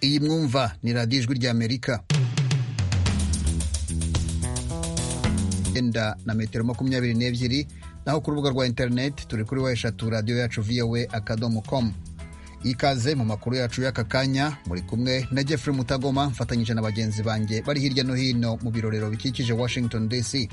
iyi mwumva ni radiyo ijwi ry'amerika yenda na metero makumyabiri n'ebyiri naho ku rubuga rwa interineti turi kuri wa eshatu radiyo yacu voa akadomo komu ikaze mu makuru yacu y'aka kanya muri kumwe na Jeffrey mutagoma mfatanyije na bagenzi banjye bari hirya no hino mu birorero bikikije washington dc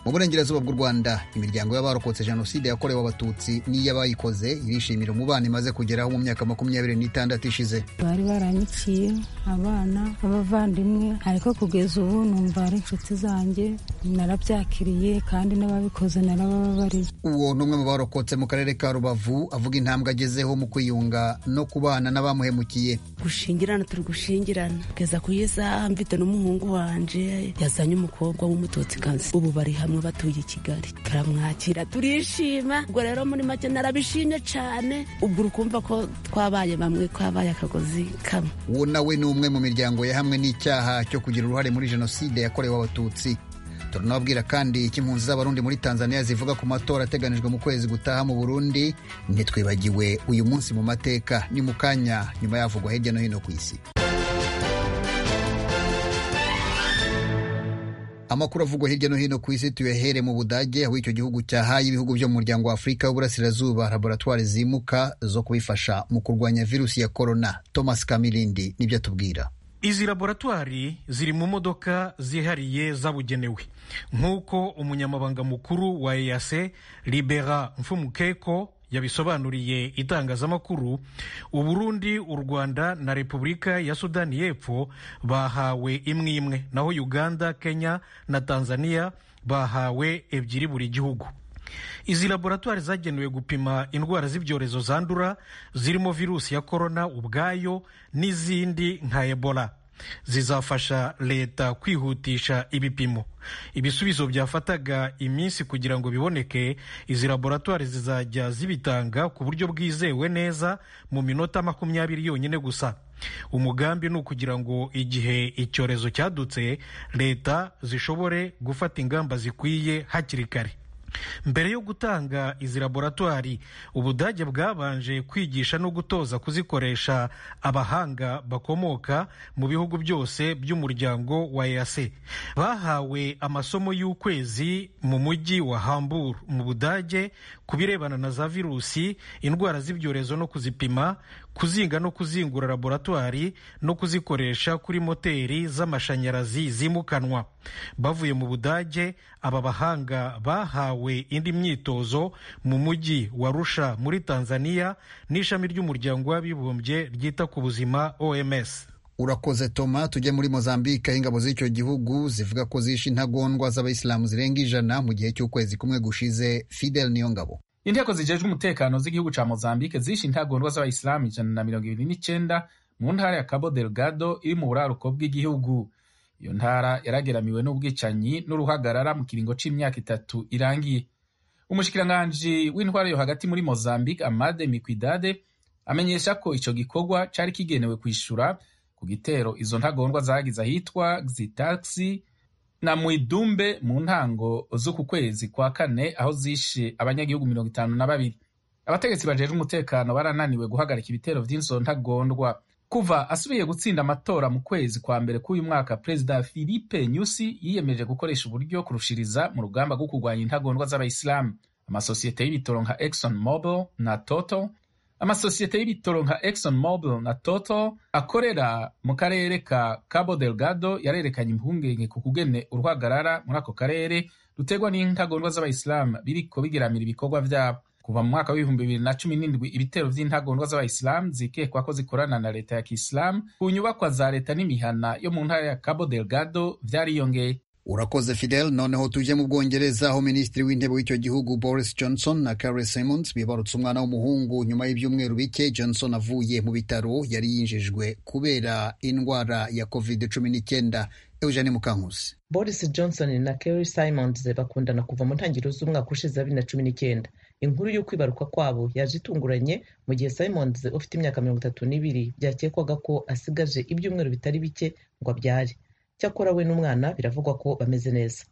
mu burengerazuba bw'u rwanda imiryango y'abarokotse jenoside yakorewe abatutsi n'iy'abayikoze irishimira umubano imaze kugeraho mu myaka makumyabiri n'itandatu ishize bari baranyiciye abana b'abavandimwe ariko kugeza ubu numva ari inshuti zanjye narabyakiriye kandi n'ababikoze narabababariye uwo ni umwe mu barokotse mu karere ka rubavu avuga intambwe agezeho mu kwiyunga no kubana n'abamuhemukiye gushingirana turi gushingirana kugeza ku y'isaha mfite n'umuhungu wanje yazanye umukobwa w'umutotsikazi ubu bari hamwe bamwe batuye i kigali turamwakira turishima ubwo rero muri make narabishimye cyane ubwo ukumva ko twabaye bamwe twabaye akagozi kamwe uwo nawe ni umwe mu miryango yahamwe n'icyaha cyo kugira uruhare muri jenoside yakorewe abatutsi turanababwira kandi icyo impunzi z'abarundi muri tanzania zivuga ku matora ateganijwe mu kwezi gutaha mu burundi ntitwibagiwe uyu munsi mu mateka ni mu kanya nyuma yavugwa hirya no hino ku isi amakuru avugwa hirya no hino ku isi tuyahere mu budage aho icyo gihugu cyahaye ibihugu byo mu muryango wa afurika w'uburasirazuba laboratwari zimuka zo kubifasha mu kurwanya virusi ya korona thomas kamirindi nibyo atubwira izi laboratwari ziri mu modoka zihariye zabugenewe nk'uko umunyamabanga mukuru wa eyase libera mfumukeko yabisobanuriye itangazamakuru uburundi u rwanda na repubulika ya sudani y'epfo bahawe imwe imwe naho uganda kenya na tanzania bahawe ebyiri buri gihugu izi laboratwari zagenewe gupima indwara z'ibyorezo zandura zirimo virusi ya korona ubwayo n'izindi nka ebola zizafasha leta kwihutisha ibipimo ibisubizo byafataga iminsi kugira ngo biboneke izi laboratwari zizajya zibitanga ku buryo bwizewe neza mu minota makumyabiri yonyine gusa umugambi ni ukugira ngo igihe icyorezo cyadutse leta zishobore gufata ingamba zikwiye hakiri kare mbere yo gutanga izi laboratwari ubudage bwabanje kwigisha no gutoza kuzikoresha abahanga bakomoka mu bihugu byose by'umuryango wa EAC bahawe amasomo y'ukwezi mu mujyi wa Hamburg mu budage ku birebana na za virusi indwara z'ibyorezo no kuzipima kuzinga no kuzingura laboratwari no kuzikoresha kuri moteri z'amashanyarazi zimukanwa bavuye mu budage aba bahanga bahawe indi myitozo mu mujyi wa Arusha muri Tanzania n'ishami ry'umuryango w'abibumbye ryita ku buzima OMS urakoze toma tujye muri mozambique aho ingabo z'icyo gihugu zivuga ko zishe intagondwa z'abayisilamu zirenga ijana mu gihe cy'ukwezi kumwe gushize fidel niyo ngabo inteko zijejwe umutekano z'igihugu ca mozambique zishe intagondwa z'abayisilamu ijana na mirongo ibiri n'icenda mu ntara ya cabo delgado iri mu buraruko bw'igihugu iyo ntara yarageramiwe n'ubwicanyi n'uruhagarara mu kiringo c'imyaka itatu irangiye umushikiranganji w'intwara yo hagati muri mozambique amade mikwidade amenyesha ko ico gikorwa cari kigenewe kwishura ku gitero izo ntagondwa zagize ahitwa xitaxi na mwidumbe mu ntango z'uku kwezi kwa kane aho zishe abanyagihugu mirongo itanu na babiri abategetsi bajejwe umutekano barananiwe guhagarika ibitero vy'izo ntagondwa kuva asubiye gutsinda amatora mu kwezi kwa mbere k'uyu mwaka perezida philipe nyusi yiyemeje gukoresha uburyo kurushiriza mu rugamba rwo kurwanya intagondwa z'abayisilamu amasosiyete y'ibitoro nka exxon mobil na toto amasosiyete y'ibitoro nka exxon mobil na toto akorera mu karere ka cabo delgado yarerekanye impungenge ku kugene urwagarara muri ako karere rutegwa n'intagondwa z'abayisilamu biriko bigeramira ibikorwa vyabo kuva mu mwaka w'ibihumbi bibiri na cumi n'indwi ibitero vy'intagondwa z'abayisilamu zikekwa ko zikorana na leta ya kisilamu ku nyubakwa za leta n'imihana yo mu ntara ya cabo delgado vyariyongeye urakoze fidel noneho tujye mu bwongereza aho minisitiri w'intebe w'icyo gihugu boris johnson na carey simons bibarutse umwana w'umuhungu nyuma y'ibyumweru bike johnson avuye mu bitaro yari yinjijwe kubera indwara ya covid cumi n'icyenda eugene mukankusi boris johnson na carey simons bakundana kuva mu ntangiriro z'umwaka ushize bibiri na cumi n'icyenda inkuru yo kwibaruka kwabo yaje itunguranye mu gihe simons ufite imyaka mirongo itatu n'ibiri byakekwaga ko asigaje ibyumweru bitari bike ngo abyare cyakora we n'umwana biravugwa ko bameze neza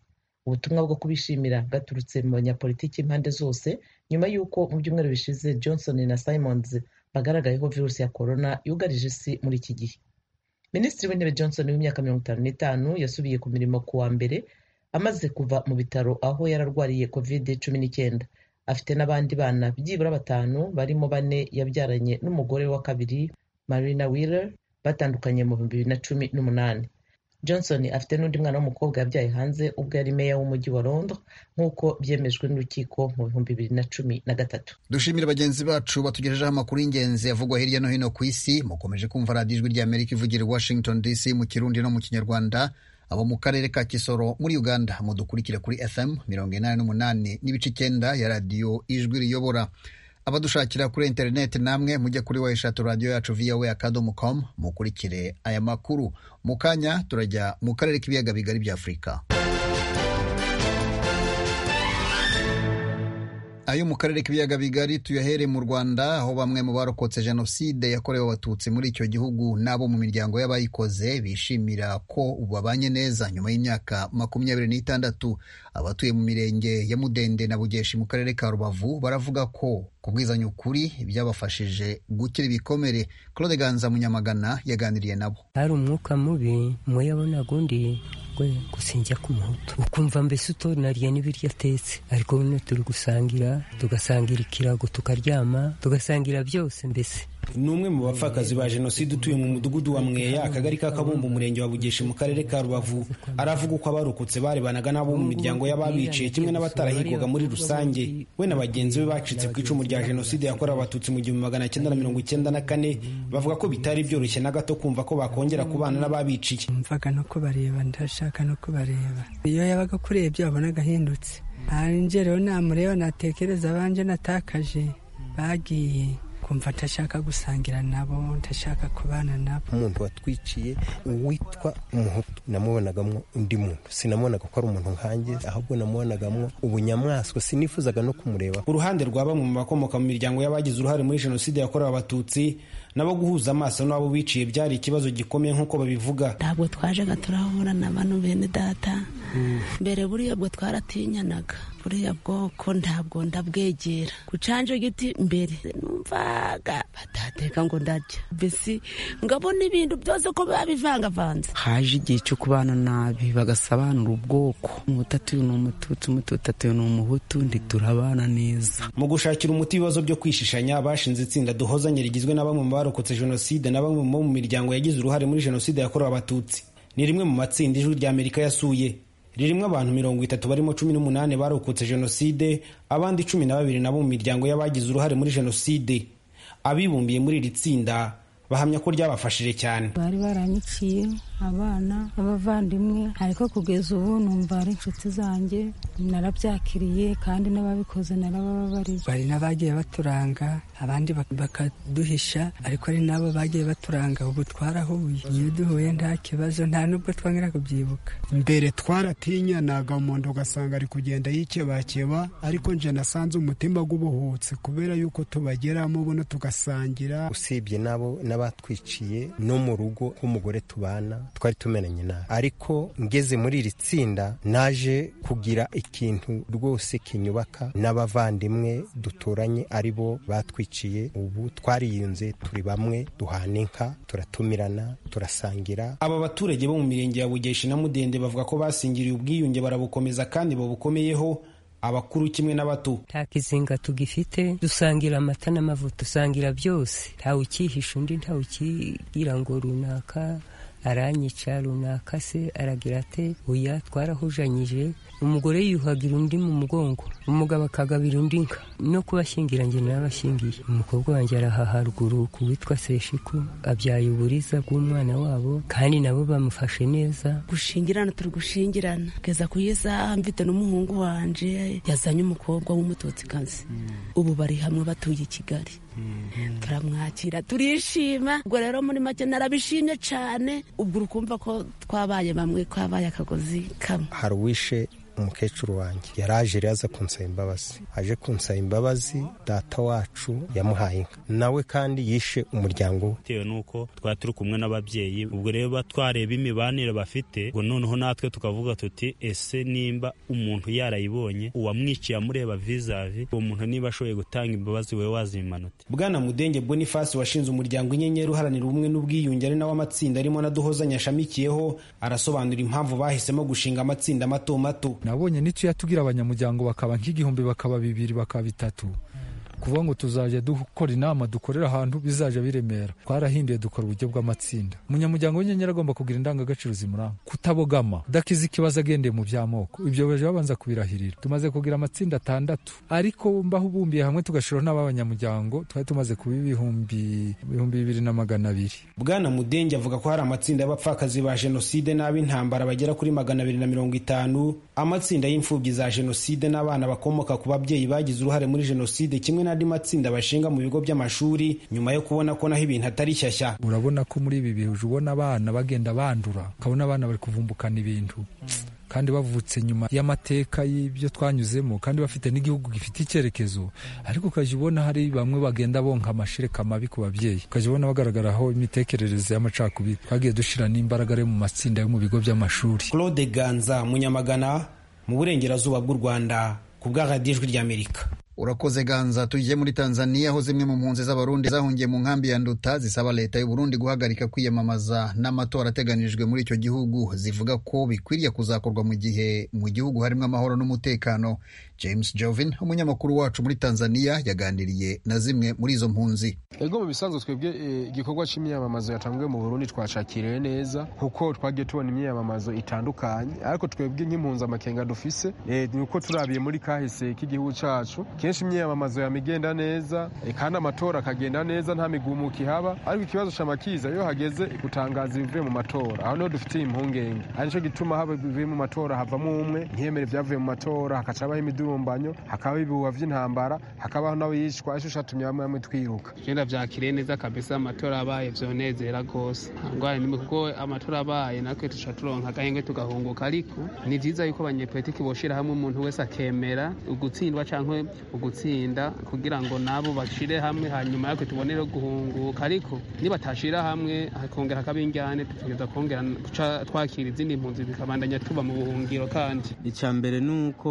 ubutumwa bwo kubishimira bwaturutse mu banyapolitiki impande zose nyuma y'uko mu byumweru bishize johnson na simons bagaragayeho virusi ya korona yugarije isi muri iki gihe minisitiri w'intebe johnson w'imyaka mirongo itanu n'itanu yasubiye ku mirimo ku wa mbere amaze kuva mu bitaro aho yararwariye covid cumi n'icyenda afite n'abandi bana byibura batanu barimo bane yabyaranye n'umugore wa kabiri marina wheeler batandukanye mu bihumbi bibiri na cumi n'umunani johnson afite n'undi mwana w'umukobwa yabyaye hanze ubwo yari meya w'umujyi wa rondo nk'uko byemejwe n'urukiko mu bihumbi bibiri na cumi na gatatu dushimire bagenzi bacu batugejejeho amakuru y'ingenzi avugwa hirya no hino ku isi mukomeje kumva radiyo ijwi rya amerika ivugira i washington dc mu kirundi no mu kinyarwanda abo mu karere ka kisoro muri uganda mudukurikire kuri fm mirongo inani n'umunani n'ibice icyenda ya radiyo ijwi riyobora abadushakira kuri interineti namwe mujye kuri weshatu radiyo yacu voa akadomo com mukurikire aya makuru mu kanya turajya mu karere k'ibiyaga bigari bya afurika ayo mu karere k'ibiyaga bigari tuyahere mu rwanda aho bamwe mu barokotse jenoside yakorewe abatutsi muri icyo gihugu n'abo mu miryango y'abayikoze bishimira ko babanye neza nyuma y'imyaka makumyabiri n'itandatu abatuye mu mirenge ya mudende na bugeshi mu karere ka rubavu baravuga ko kubwizanya ukuri byabafashije gukira ibikomere claude ganza munyamagana yaganiriye nabo hari umwuka mubi muyabona gundi gwe gusinjya ku muhutu ukumva mbese utonariye n'ibiryo atetse ariko bino turi gusangira tugasangira ikirago tukaryama tugasangira byose mbese ni umwe mu bapfakazi ba jenoside utuye mu mudugudu wa mweya akagari ka kabumbu umurenge wa bugeshi mu karere ka rubavu aravuga uko abarokotse barebanaga n'abo mu miryango y'ababiciye kimwe n'abatarahigwaga muri rusange we na bagenzi be bacitse ku icumu rya jenoside yakorewe abatutsi mu gihumbi magana cyenda na mirongo icyenda na kane bavuga ko bitari byoroshye na gato kumva ko bakongera kubana n'ababiciye mvaga no kubareba ndashaka no kubareba iyo yabaga akurebye wabonaga ahindutse hanjye rero namureba natekereza abanje natakaje bagiye kumva ntashaka gusangira nabo ntashaka kubana nabo umuntu watwiciye uwitwa umuhutu namubonagamo undi muntu sinamubonaga ko ari umuntu nkanjye ahubwo namubonagamo ubunyamaswa sinifuzaga no kumureba uruhande rwa bamwe mu bakomoka mu miryango y'abagize uruhare muri jenoside yakorewe abatutsi nabo guhuza amaso n'abo biciye byari ikibazo gikomeye nk'uko babivuga ntabwo twajaga turahura na bano bene data mbere buriya bwo twaratinyanaga buriya bwoko ntabwo ndabwegera ku canje giti mbere numvaga batateka ngo ndajya mbese ngabona ibintu byose ko biba bivangavanze haje igihe cyo kubana nabi bagasobanura ubwoko umutatu uyu ni umututsi umututatu uyu ni umuhutu ntiturabana neza mu gushakira umuti ibibazo byo kwishishanya bashinze itsinda duhozanye rigizwe na bamwe mu barokotse jenoside na bamwe mu mu miryango yagize uruhare muri jenoside yakorewe abatutsi ni rimwe mu matsinda ijwi rya amerika yasuye ririmo abantu mirongo itatu barimo cumi n'umunani barokotse jenoside abandi cumi na babiri nabo mu miryango y'abagize uruhare muri jenoside abibumbiye muri iri tsinda bahamya ko ryabafashije cyane bari baranyiciye abana abavandimwe ariko kugeza ubu numva ari inshuti zanjye narabyakiriye kandi n'ababikoze narabababariye bari n'abagiye baturanga abandi bakaduhisha ariko ari nabo bagiye baturanga ubu twarahuye iyo duhuye nta kibazo nta n'ubwo twongera kubyibuka mbere twaratinyanaga umuntu ugasanga ari kugenda yikebakeba ariko nje nasanze umutima w'ubuhutsi kubera yuko tubageramo buno tugasangira usibye nabo n'abatwiciye no mu rugo rw'umugore tubana twari tumenanye nabi ariko ngeze muri iri tsinda naje kugira ikintu rwose kinyubaka n'abavandimwe duturanye ari bo batwiciye ubu twariyunze turi bamwe duhana inka turatumirana turasangira aba baturage bo mu mirenge ya bugeshi na mudende bavuga ko basingiriye ubwiyunge barabukomeza kandi babukomeyeho abakuru kimwe n'abato nta kizinga tugifite dusangira amata n'amavuta dusangira byose ntawe ukihisha undi ntawe ukigira ngo runaka aranyica runaka se aragira ate oya twarahujanyije umugore yiyuhagira undi mu mugongo umugabo akagabira undi nka no kubashyingira njye n'abashingiye umukobwa wanjye araha haruguru ku witwa seshiku abyaye uburiza bw'umwana wabo kandi nabo bamufashe neza gushingirana turi gushingirana kugeza ku isaha mfite n'umuhungu wanje yazanye umukobwa w'umututsikazi ubu bari hamwe batuye i kigali turamwakira turishima ubwo rero muri make narabishimye cyane ubwo uri kumva ko twabaye bamwe twabaye akagozi kamwe hari uwishe umukecuru wanjye yaraje rero aza kunsaba imbabazi aje kunsaba imbabazi data wacu yamuhaye inka nawe kandi yishe umuryango we bitewe n'uko twari turi kumwe n'ababyeyi ubwo rero twareba imibanire bafite ngo noneho natwe tukavuga tuti ese nimba umuntu yarayibonye uwamwiciye amureba vizavi uwo muntu niba ashoboye gutanga imbabazi we wazimanute bwana mudenge boniface washinze umuryango inyenyeri uharanira ubumwe n'ubwiyunge ari nawe amatsinda arimo na duhozanya ashamikiyeho arasobanura impamvu bahisemo gushinga amatsinda mato mato nabonye n'icyo yatubwira abanyamuryango bakaba nk'igihumbi bakaba bibiri bakaba bitatu kuvuga ngo tuzajya dukora inama dukorera ahantu bizajya biremera twarahinduye dukora uburyo bw'amatsinda umunyamuryango w'inyenyeri agomba kugira indangagaciro zimuranga kutabogama udakiza ikibazo agendeye mu by'amoko ibyo baje babanza kubirahirira tumaze kugira amatsinda atandatu ariko mbaho ubumbiye hamwe tugashiraho n'abanyamuryango twari tumaze kuba ibihumbi ibihumbi bibiri na magana abiri bwana mudenge avuga ko hari amatsinda y'abapfakazi ba jenoside n'ab'intambara bagera kuri magana abiri na mirongo itanu amatsinda y'imfubyi za jenoside n'abana bakomoka ku babyeyi bagize uruhare muri jenoside kimwe n'andi matsinda bashinga mu bigo by'amashuri nyuma yo kubona ko naho ibintu atari shyashya urabona ko muri ibi bihe uje ubona abana bagenda bandura ukabona abana bari kuvumbukana ibintu kandi bavutse nyuma y'amateka y'ibyo twanyuzemo kandi bafite n'igihugu gifite icyerekezo ariko ukajya ubona hari bamwe bagenda bonka amashereka mabi ku babyeyi ukajya ubona bagaragaraho imitekerereze y'amacakubiri twagiye dushyira n'imbaraga mu matsinda yo mu bigo by'amashuri claude ganza munyamagana mu burengerazuba bw'u rwanda ku bw'aradijwi ry'amerika urakoze ganza tujye muri tanzania aho zimwe mu mpunzi z'abarundi zahungiye mu nkambi ya nduta zisaba leta y'u Burundi guhagarika kwiyamamaza n'amatora ateganijwe muri icyo gihugu zivuga ko bikwiriye kuzakorwa mu gihe mu gihugu harimo amahoro n'umutekano james jovin umunyamakuru wacu muri tanzania yaganiriye na zimwe muri izo mpunzi ego mu bisanzwe twebwe igikorwa cy'imyamamazo yatanzwe mu burundi twashakiriye neza kuko twagiye tubona imyamamazo itandukanye ariko twebwe nk'impunzi amakenga dufise ni uko turabiye muri kahise k'igihugu cyacu kenshi imyiyamamazo yama igenda neza kandi amatora akagenda neza nta migumuko ihaba ariko ikibazo cyama kiza iyo hageze gutangaza ibivuye mu matora aho niho dufitiye impungenge ari nicyo gituma haba ibivuye mu matora havamo umwe ntiyemere ibyavuye mu matora hakacabaho imidurumbanyo hakabaho ibihuha by'intambara hakabaho n'abayicwa aricyo cyatumye bamwe bamwe twiruka genda byakiriye neza kabisa amatora abaye byonezera rwose kuko amatora abaye natwe tuca turonka agahenge tugahunguka ariko ni byiza yuko abanyepolitiki boshira hamwe umuntu wese akemera ugutsindwa cyangwa ugutsinda kugira ngo nabo bashire hamwe hanyuma yatwe tubonere guhunguka ariko nibatashira hamwe hakongera hakaba injyane tukageza kongera guca twakira izindi mpunzi bikabandanya tuba mu buhungiro kandi icya mbere ni uko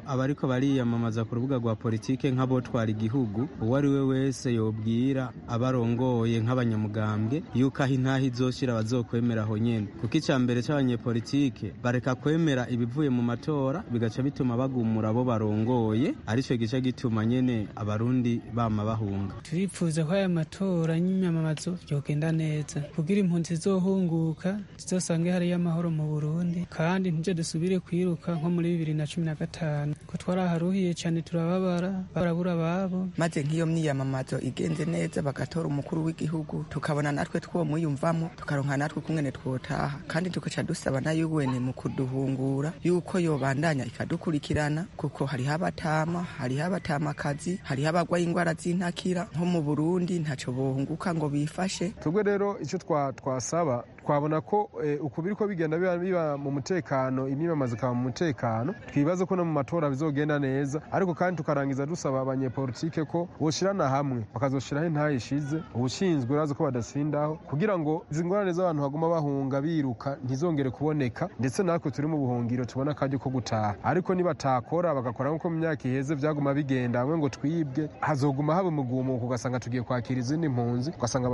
abariko bariyamamaza ku rubuga rwa politike nk'abotwara igihugu uwo ari we wese yobwira abarongoye nk'abanyamugambwe yuko aho intaha izoshyira bazokwemera aho nyene kuko icya mbere cy'abanyepolitike bareka kwemera ibivuye mu matora bigaca bituma bagumura abo barongoye arico gice gituma nyene abarundi bama bahunga turifuza ko aya matora y'imyamamazo yogenda neza kugira impunzi zizohunguka zizosange hariyo amahoro mu burundi kandi ntibyo dusubire kwiruka nko muri bibiri na cumi na gatanu ko twaraharuhiye cyane turababara barabura ababo maze nk'iyo myiyamamazo igenze neza bagatora umukuru w'igihugu tukabona natwe twomwiyumvamo tukaronka natwe kumwene twotaha kandi tugaca dusaba nayo wene mu kuduhungura yuko yobandanya ikadukurikirana kuko hariho abatama hariho abatamakazi hariho abarwaye indwara z'intakira nko mu burundi ntacyo bunguka ngo bifashe twebwe rero icyo twasaba twabona ko ukubiri ko bigenda biba mu mutekano imyiyamamazo ikaba mu mutekano twibaze ko no mu matora bizogenda neza ariko kandi tukarangiza dusaba abanyepolitike ko boshirana hamwe bakazoshiraho intaha ishize ubushinzwe urazi ko badasindaho kugira ngo izi ngorane z'abantu baguma bahunga biruka ntizongere kuboneka ndetse natwe turi mu buhungiro tubona akaryo ko gutaha ariko nibatakora bagakora nk'uko mu myaka iheze byaguma bigenda hamwe ngo twibwe hazoguma haba umugumuko ugasanga tugiye kwakira izindi mpunzi ugasanga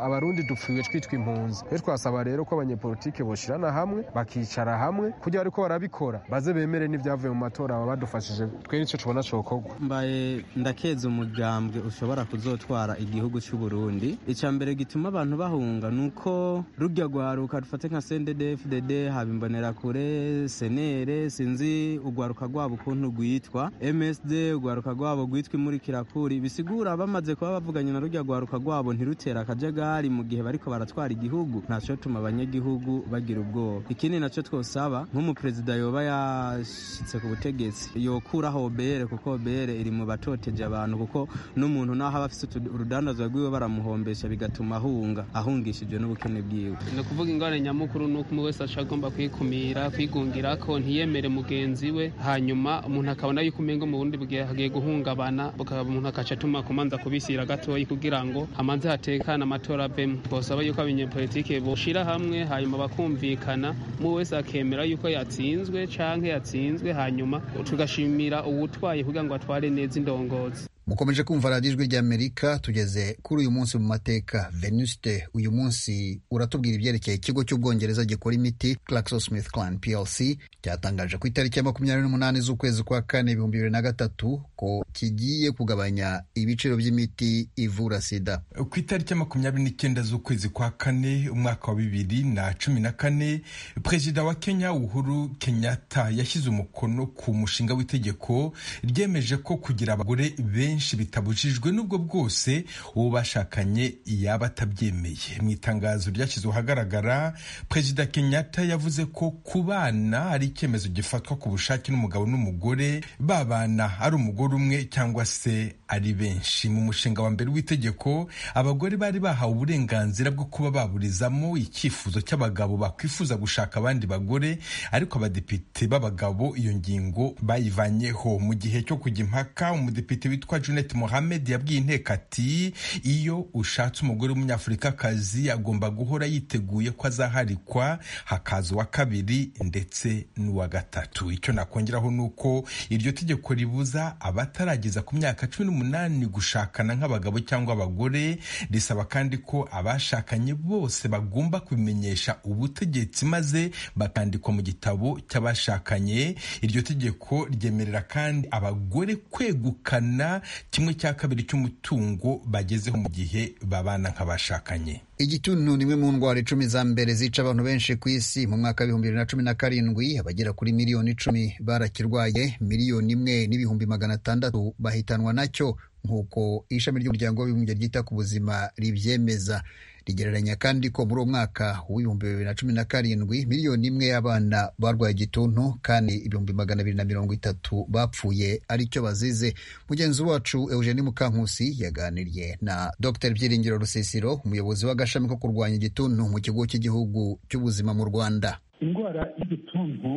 abarundi dupfiwe twitwa impunzi basaba rero ko abanyepolitike boshirana hamwe bakicara hamwe kugira ariko barabikora baze bemere n'ibyavuye mu matora baba badufashije twe nicyo tubona cokorwa mbaye ndakeza umugambwe ushobora kuzotwara igihugu cy'u Burundi icya mbere gituma abantu bahunga ni uko rujya rwaruka rufate nka CNDD-FDD haba imbonerakure senere sinzi urwaruka rwabo ukuntu rwitwa MSD urwaruka rwabo rwitwa imurikirakuri bisigura bamaze kuba bavuganye na rujya rwaruka rwabo ntirutera akajagari mu gihe bariko baratwara igihugu ntacyo tuma abanyagihugu bagira ubwoba ikindi nacyo twosaba nk'umuperezida yoba yashyitse ku butegetsi yokuraho obere kuko obere iri mu batoteje abantu kuko n'umuntu naho aba afite urudandazo rwiwe baramuhombesha bigatuma ahunga ahungishijwe n'ubukene bwiwe ni ukuvuga ingorane nyamukuru ni uko umuntu wese agomba kwikumira kwigungira ko ntiyemere mugenzi we hanyuma umuntu akabona yuko umenga mu bundi bwe hagiye guhungabana bukaba umuntu akaca atuma kumanza kubishyira gatoya kugira ngo amanze hatekane amatora avemo twasaba yuko abanyepolitike boshira hamwe hanyuma bakumvikana mu wese akemera yuko yatsinzwe canke yatsinzwe hanyuma tugashimira uwutwaye kugira ngo atware neza indongozi mukomeje kumva radiyo ijwi ry'amerika tugeze kuri uyu munsi mu mateka venuste uyu munsi uratubwira ibyerekeye ikigo cy'ubwongereza gikora imiti clarksonsmithclan plc cyatangaje ku itariki ya makumyabiri n'umunani z'ukwezi kwa kane ibihumbi bibiri na gatatu ko kigiye kugabanya ibiciro by'imiti ivura sida ku itariki ya makumyabiri n'icyenda z'ukwezi kwa kane umwaka wa bibiri na cumi na kane perezida wa kenya uhuru kenyatta yashyize umukono ku mushinga w'itegeko ryemeje ko kugira abagore benshi benshi bitabujijwe n'ubwo bwose uwo bashakanye yaba atabyemeye mu itangazo ryashyizwe ahagaragara perezida kenyatta yavuze ko ku bana ari icyemezo gifatwa ku bushake n'umugabo n'umugore babana ari umugore umwe cyangwa se ari benshi mu mushinga wa mbere w'itegeko abagore bari bahawe uburenganzira bwo kuba baburizamo icyifuzo cy'abagabo bakwifuza gushaka abandi bagore ariko abadepite b'abagabo iyo ngingo bayivanyeho mu gihe cyo kujya impaka umudepite witwa Junet Mohamed yabwiye inteko ati iyo ushatse umugore w'umunyafurikakazi agomba guhora yiteguye ko azaharikwa hakaza uwa kabiri ndetse n'uwa gatatu icyo nakongeraho ni uko iryo tegeko ribuza abatarageza ku myaka cumi n'umunani gushakana nk'abagabo cyangwa abagore risaba kandi ko abashakanye bose bagomba kubimenyesha ubutegetsi maze bakandikwa mu gitabo cy'abashakanye iryo tegeko ryemerera kandi abagore kwegukana kimwe cya kabiri cy'umutungo bagezeho mu gihe babana nk'abashakanye igituntu ni imwe mu ndwara icumi za mbere zica abantu benshi ku isi mu mwaka w'ibihumbi bibiri na cumi na karindwi abagera kuri miliyoni icumi barakirwaye miliyoni imwe n'ibihumbi magana atandatu bahitanwa nacyo nk'uko ishami ry'umuryango w'abibumbye ryita ku buzima ribyemeza rigereranya kandi ko muri uwo mwaka w'ibihumbi bibiri na cumi na karindwi miliyoni imwe y'abana barwaye igituntu kandi ibihumbi magana abiri na mirongo itatu bapfuye aricyo bazize mugenzi wacu eugeni mukankusi yaganiriye na dr byiringiro rusisiro umuyobozi w'agashami ko kurwanya igituntu mu kigo cy'igihugu cy'ubuzima mu rwanda indwara y'igituntu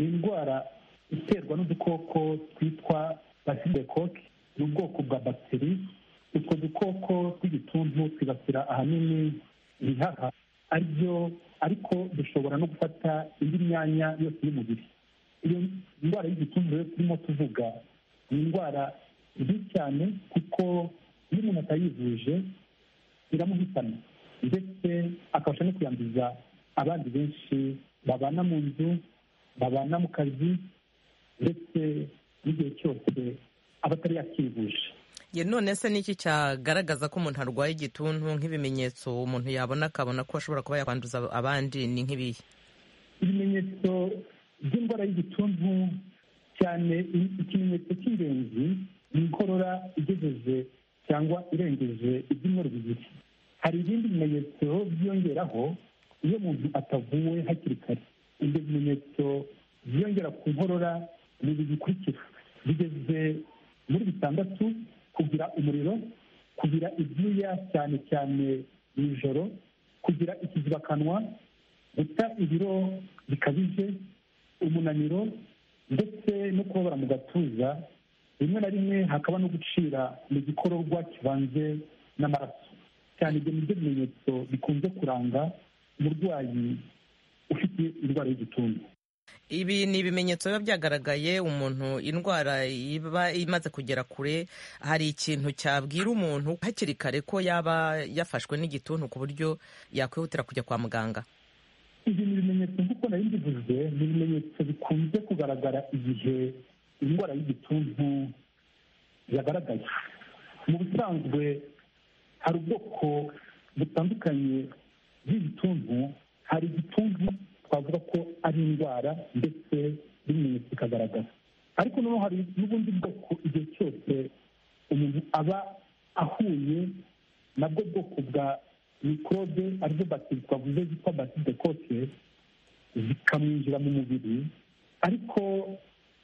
ni indwara iterwa n'udukoko twitwa basidekoki ni ubwoko bwa bagiteri utwo dukoko tw'igituntu twibasira ahanini ibihaha aribyo ariko dushobora no gufata indi myanya yose y'umubiri iyo ndwara y'igituntu rero turimo tuvuga ni indwara mbi cyane kuko iyo umuntu atayivuje iramuhitana ndetse akabasha no kuyanduza abandi benshi babana mu nzu babana mu kazi ndetse n'igihe cyose abatari yakivuje none se ni iki cyagaragaza ko umuntu arwaye igituntu nk'ibimenyetso umuntu yabona akabona ko ashobora kuba yakwanduza abandi ni nk'ibihe ibimenyetso by'indwara y'igituntu cyane ikimenyetso cy'ingenzi ni inkorora igejeje cyangwa irengeje ibyumweru bibiri hari ibindi bimenyetso byiyongeraho iyo umuntu atavuwe hakiri kare ibyo bimenyetso byiyongera ku nkorora ni ibi bikurikira bigeze muri bitandatu kugira umuriro kugira ibyuya cyane cyane mu ijoro kugira ikizibakanwa guta ibiro bikabije umunaniro ndetse no kubabara mu gatuza rimwe na rimwe hakaba no gucira mu gikororwa kivanze n'amaraso cyane ibyo nibyo bimenyetso bikunze kuranga umurwayi ufite indwara y'igituntu ibi ni ibimenyetso biba byagaragaye umuntu indwara iba imaze kugera kure hari ikintu cyabwira umuntu hakiri kare ko yaba yafashwe n'igituntu ku buryo yakwihutira kujya kwa muganga ibi ni ibimenyetso nk'uko nari mbivuze ni ibimenyetso bikunze kugaragara igihe indwara y'igituntu yagaragaye mu busanzwe hari ubwoko butandukanye bw'igituntu hari igituntu twavuga ko ari indwara ndetse n'ibimenyetso bikagaragara ariko noneho hari n'ubundi bwoko igihe cyose umuntu aba ahuye nabwo bwoko bwa mikorobe arizo bateri twavuze zitwa bateri de kote zikamwinjira mu mubiri ariko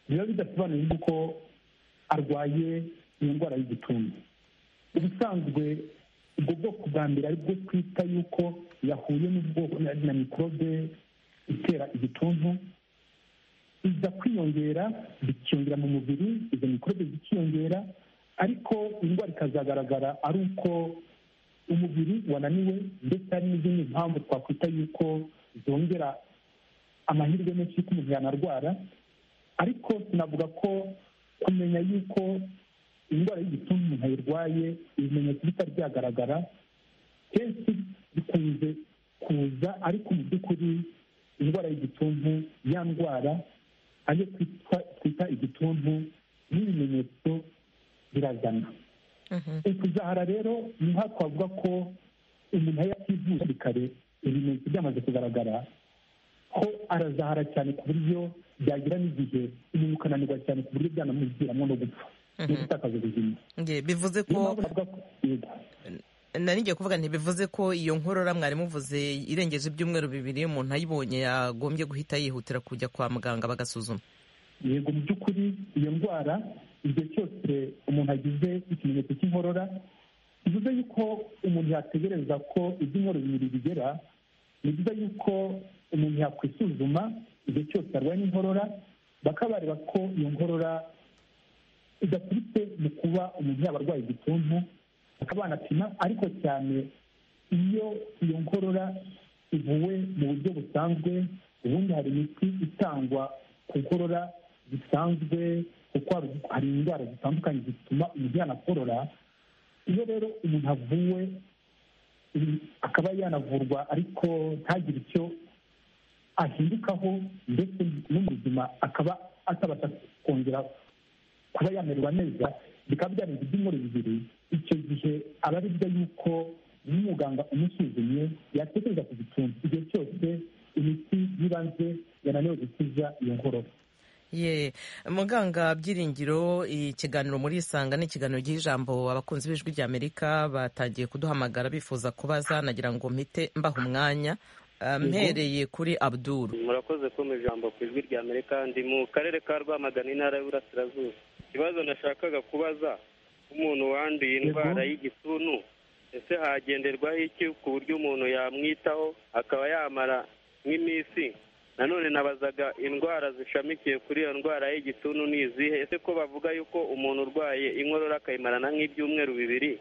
biba bidasobanuye yuko arwaye iyo ndwara y'igituntu ubusanzwe ubwo bwoko bwa mbere aribwo twita yuko yahuye n'ubwoko na mikorobe itera igituntu iza kwiyongera bikiyongera mu mubiri izo mikorobe zikiyongera ariko indwara ikazagaragara ari uko umubiri wananiwe ndetse hari n'izindi mpamvu twakwita yuko zongera amahirwe menshi y'uko umuntu yanarwara ariko sinavuga ko kumenya yuko indwara y'igituntu umuntu ayirwaye ibimenyetso bitari byagaragara kenshi bikunze kuza ariko mu by'ukuri indwara y'igituntu ya ndwara ariyo twita igituntu n'ibimenyetso birazana ukuzahara rero niho twavuga ko umuntu iyo ativuye kare ibimenyetso byamaze kugaragara ko arazahara cyane ku buryo byagira n'igihe umuntu ukananirwa cyane ku buryo byanamuviramo no gupfa no gutakaza ubuzima bivuze ko nari ngiye kuvuga ntibivuze ko iyo nkorora mwari muvuze irengeje ibyumweru bibiri umuntu ayibonye yagombye guhita yihutira kujya kwa muganga bagasuzuma yego mu by'ukuri iyo ndwara igihe cyose umuntu agize ikimenyetso cy'inkorora bivuze yuko umuntu yategereza ko ibyumweru bibiri bigera ni byiza yuko umuntu yakwisuzuma igihe cyose arwaye n'inkorora bakaba bareba ko iyo nkorora idaturutse mu kuba umuntu yaba arwaye igituntu bakaba banapima ariko cyane iyo iyo nkorora ivuwe mu buryo busanzwe ubundi hari imiti itangwa ku nkorora zisanzwe kuko hari indwara zitandukanye zituma umuntu yanakorora iyo rero umuntu avuwe akaba yanavurwa ariko ntagire icyo ahindukaho ndetse no mu buzima akaba atabasha kongera kuba yamererwa neza bikaba byarenze ibyumweru bibiri icyo gihe aba ari byo yuko n'umuganga umusuzumye yatekereza ku gituntu igihe cyose imiti y'ibanze yananiwe gukiza iyo nkorora ye muganga byiringiro ikiganiro muri isanga ni ikiganiro giha ijambo abakunzi b'ijwi ry'amerika batangiye kuduhamagara bifuza kubaza nagira ngo mpite mbaha umwanya mpereye kuri abduru murakoze kumva ijambo ku ijwi ry'amerika ndi mu karere ka rwamagana intara y'uburasirazuba ikibazo nashakaga kubaza umuntu wanduye indwara y'igituntu ese hagenderwaho iki ku buryo umuntu yamwitaho akaba yamara nk'iminsi nanone nabazaga indwara zishamikiye kuri iyo ndwara y'igituntu ni izihe ese ko bavuga yuko umuntu urwaye inkorora akayimarana nk'ibyumweru bibiri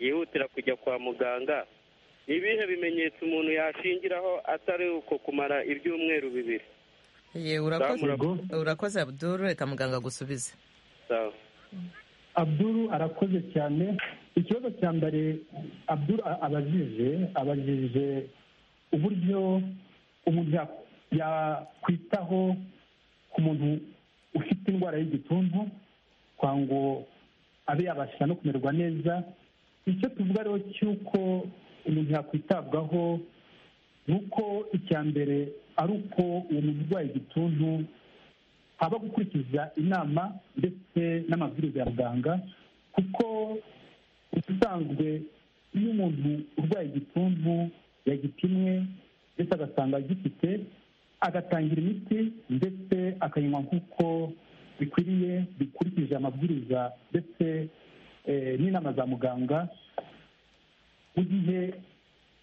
yihutira kujya kwa muganga ni ibihe bimenyetso umuntu yashingiraho atari uko kumara ibyumweru bibiri ye urakoze abuduru reka muganga agusubize abuduru arakoze cyane ikibazo cya mbere abuduru abajije abajije uburyo umuntu yakwitaho ku muntu ufite indwara y'igituntu kwa ngo abe yabasha no kumererwa neza icyo tuvuga rero cy'uko umuntu yakwitabwaho ni uko icya mbere ari uko uwo muntu urwaye igituntu haba gukurikiza inama ndetse n'amabwiriza ya muganga kuko ubusanzwe iyo umuntu urwaye igituntu yagipimwe ndetse agasanga agifite agatangira imiti ndetse akayinywa nk'uko bikwiriye bikurikije amabwiriza ndetse n'inama za muganga mu gihe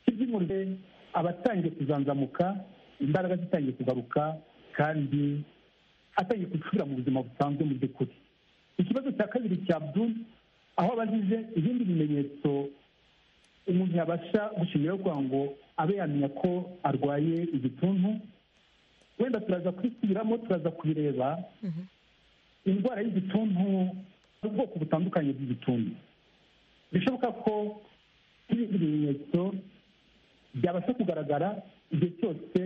cy'ibyumuriro aba atangiye kuzanzamuka imbaraga zitangiye kugaruka kandi atangiye gusubira mu buzima busanzwe mu by'ukuri ikibazo cya kabiri cya bdu aho abajije ibindi bimenyetso umuntu yabasha gushimiraho kugira ngo abe yamenya ko arwaye igituntu wenda turaza kwisubiramo turaza kubireba indwara y'igituntu ubwoko butandukanye bw'igituntu bishoboka ko ibindi bimenyetso byabasha kugaragara igihe cyose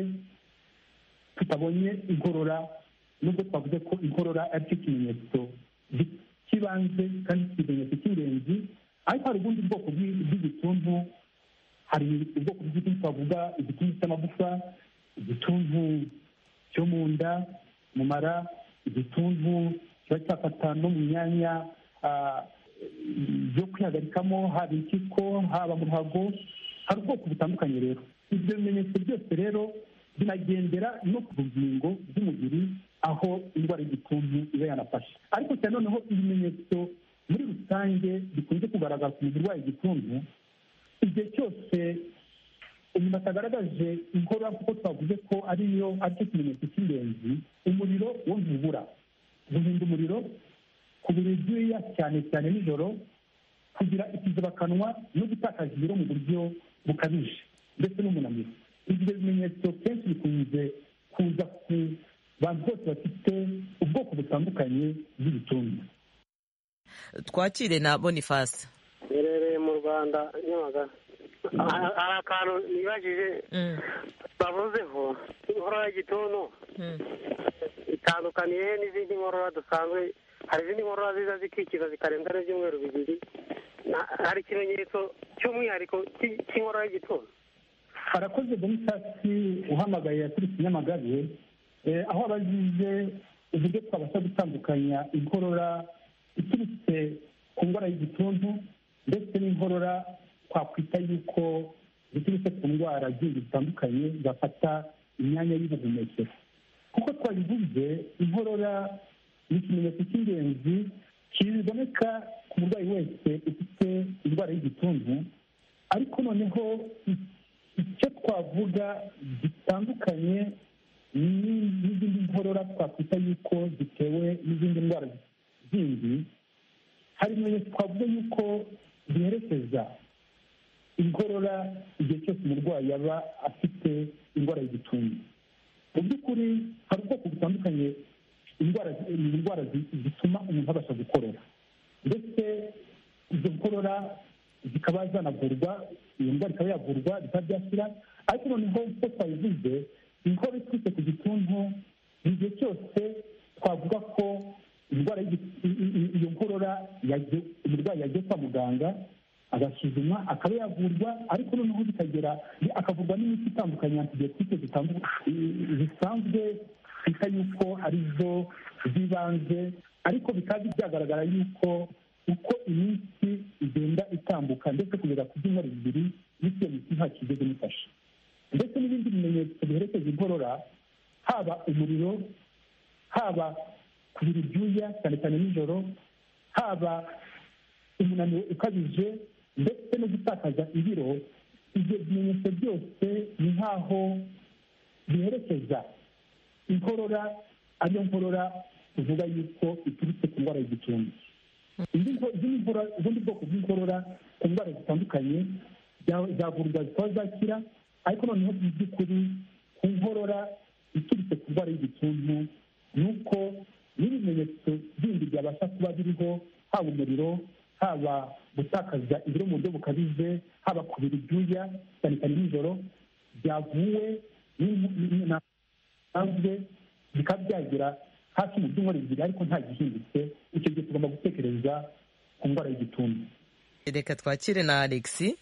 tutabonye inkorora nubwo twavuze ko inkorora ari cyo kimenyetso cy'ibanze kandi ikimenyetso cy'ingenzi ariko hari ubundi bwoko bw'igituntu hari ubwoko bw'igituntu twavuga igituntu cy'amagufa igituntu cyo mu nda mu mara igituntu kiba cyafata no mu myanya yo kwihagarikamo haba impyiko haba mu ruhago hari ubwoko butandukanye rero ibyo bimenyetso byose rero binagendera no ku rugingo rw'umubiri aho indwara y'igituntu iba yanafashe ariko cyane noneho ibimenyetso muri rusange bikunze kugaragaza umubiri urwaye igituntu igihe cyose umuntu atagaragaje inkorora kuko twavuze ko ariyo aricyo kimenyetso cy'ingenzi umuriro wo ntubura guhinda umuriro ku buriri bw'iya cyane cyane nijoro kugira ikizibakanwa no gutakaza ibiro mu buryo bukabije ndetse n'umunaniro ibyo bimenyetso kenshi bikunze kuza ku bantu bose bafite ubwoko butandukanye bw'ibituntu twakire na bonifasi iherereye mu rwanda nyamagabe hari akantu nibajije bavuzeho inkorora y'igituntu itandukaniye he n'izindi nkorora dusanzwe hari izindi nkorora ziza zikikiza zikarenza n'ibyumweru bibiri hari ikimenyetso cy'umwihariko cy'inkorora y'igituntu harakoze bonifasi uhamagaye yaturutse nyamagabe aho abazize uburyo twabasha gutandukanya inkorora iturutse ku ndwara y'igituntu ndetse n'inkorora twakwita yuko ziturutse ku ndwara zindi zitandukanye zafata imyanya y'ubuhumekero kuko twabivuze inkorora ni ikimenyetso cy'ingenzi kiboneka ku murwayi wese ufite indwara y'igituntu ariko noneho icyo twavuga gitandukanye n'izindi nkorora twakwita yuko zitewe n'izindi ndwara zindi hari ibimenyetso twavuga yuko ziherekeza inkorora igihe cyose umurwayi yaba afite indwara y'igituntu mu by'ukuri hari ubwoko butandukanye indwara indwara zituma umuntu abasha gukorora ndetse izo nkorora zikaba zanavurwa iyo ndwara ikaba yavurwa bikaba byashyira ariko noneho uko twabivuze inkorora iturutse ku gituntu igihe cyose twavuga ko indwara iyo nkorora umurwayi yagiye kwa muganga agasuzumwa akaba yavurwa ariko noneho bikagera akavurwa n'imiti itandukanye antibiyotike zisanzwe twita yuko ari zo z'ibanze ariko bikaba byagaragara yuko uko iminsi igenda itambuka ndetse kugeza ku byumweru bibiri n'icyo iyo miti nta kigeze imufasha ndetse n'ibindi bimenyetso biherekeza inkorora haba umuriro haba kubira ibyuya cyane cyane nijoro haba umunaniro ukabije ndetse no gutakaza ibiro ibyo bimenyetso byose ni nk'aho biherekeza inkorora ariyo nkorora tuvuga yuko iturutse ku ndwara y'igicumbi ubundi bwoko bw'inkorora ku ndwara zitandukanye zavurwa zikaba zakira ariko noneho mu by'ukuri ku nkorora iturutse ku ndwara y'igituntu ni uko n'ibimenyetso bindi byabasha kuba biriho haba umuriro haba gutakaza ibiro mu buryo bukabije haba kubira ibyuya cyane cyane nijoro byavuwe bisanzwe bikaba byagera hafi mu byumweru bibiri ariko nta gihindutse icyo gihe tugomba gutekereza ku ndwara y'igituntu reka twakire na alexi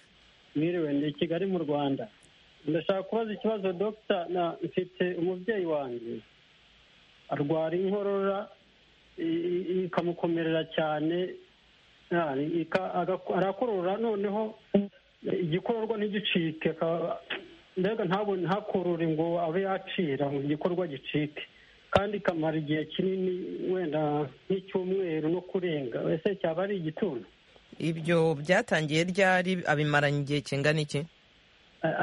mwiriwe ndi i kigali mu rwanda ndashaka kubaza ikibazo dogita na mfite umubyeyi wanjye arwara inkorora ikamukomerera cyane arakorora noneho igikororwa ntigicike mbega ntabone ntakorore ngo abe yacira ngo igikorwa gicike kandi ikamara igihe kinini wenda nk'icyumweru no kurenga ese cyaba ari igituntu ibyo byatangiye ryari abimaranye igihe kingana iki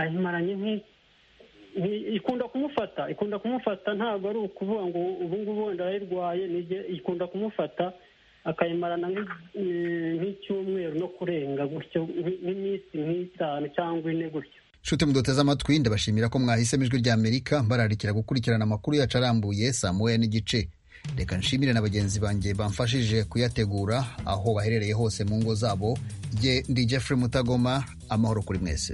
abimaranye nk'iki ikunda kumufata ikunda kumufata ntabwo ari ukuvuga ngo ubu ngubu wenda arayirwaye ikunda kumufata akayimarana nk'icyumweru no kurenga gutyo nk'iminsi nk'itanu cyangwa ine gutyo nshuti muduteze amatwi ndabashimira ko mwahisemo ijwi rya amerika mbararikira gukurikirana amakuru yacu arambuye saa moya n'igice reka nshimire na bagenzi banjye bamfashije kuyategura aho baherereye hose mu ngo zabo ndi jeffrey mutagoma amahoro kuri mwese